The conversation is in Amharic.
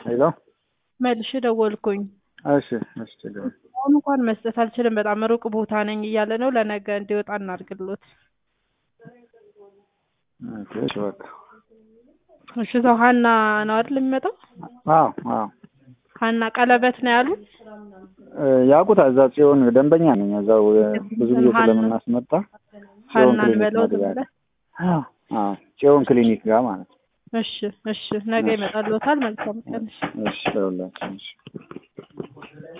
ሄሎ መልሼ ደወልኩኝ። እሺ እሺ ችግር የለም። አሁን እንኳን መስጠት አልችልም፣ በጣም ሩቅ ቦታ ነኝ እያለ ነው። ለነገ እንዲወጣ እናድርግሎት። ኦኬ እሺ በቃ እሺ ሰው ሀና ነው አይደል የሚመጣው? አዎ አዎ ሀና ቀለበት ነው ያሉት። እ ያውቁታል። እዛ ጽዮን ደንበኛ ነኝ። እዛው እ ብዙ ጊዜ ሀና- ስለምናስመጣ ጽዮን ሀናን ክሊኒክ በለው መግቢያ ብለህ አዎ አዎ ጽዮን ክሊኒክ ጋር ማለት ነው። እሺ እሺ ነገ ይመጣልዎታል። መልካም ቀን። እሺ። እሺ ለሁላችን እሺ